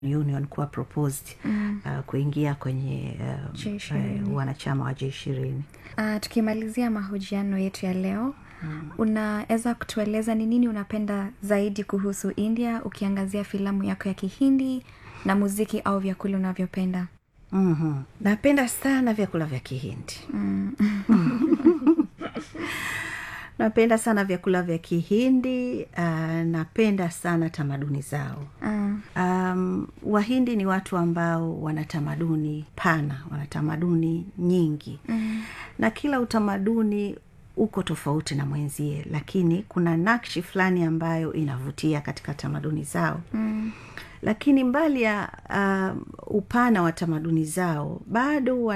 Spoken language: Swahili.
union kuwa proposed mm. uh, kuingia kwenye uh, J20. uh, wanachama wa j ishirini uh, tukimalizia mahojiano yetu ya leo mm. unaweza kutueleza ni nini unapenda zaidi kuhusu india ukiangazia filamu yako ya kihindi na muziki au vyakula unavyopenda mm-hmm. napenda sana vyakula vya kihindi mm. napenda sana vyakula vya kihindi uh, napenda sana tamaduni zao uh, um, wahindi ni watu ambao wana tamaduni pana wana tamaduni nyingi mm. na kila utamaduni uko tofauti na mwenzie lakini kuna nakshi fulani ambayo inavutia katika tamaduni zao mm. lakini mbali ya um, upana wa tamaduni zao bado